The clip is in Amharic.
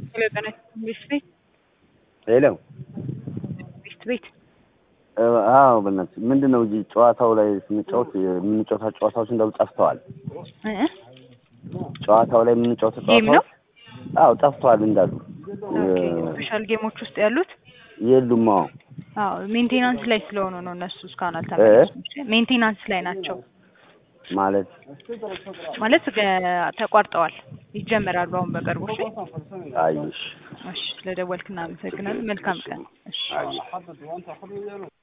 ሄሎ ጤና ቤት ቤት ሄሎ ቤት ቤት አዎ በእናትህ ምንድን ነው እዚህ ጨዋታው ላይ ስንጫወት የምንጫወታቸው ጨዋታዎች እንዳሉ ጠፍተዋል። እ ጨዋታው ላይ የምንጫወተው ጌም ነው? ጨዋታዎች አዎ ጠፍተዋል እንዳሉ ስፔሻል ጌሞች ውስጥ ያሉት የሉም። አዎ አዎ ሜንቴናንስ ላይ ስለሆኑ ነው እነሱ እስካሁን አልተመለሱም። ሜንቴናንስ ላይ ናቸው ማለት ማለት ገ- ተቋርጠዋል። ይጀመራሉ አሁን በቅርቡ። እሺ አይሽ እሺ፣ ስለደወልክ እናመሰግናለን። መልካም ቀን። እሺ አይሽ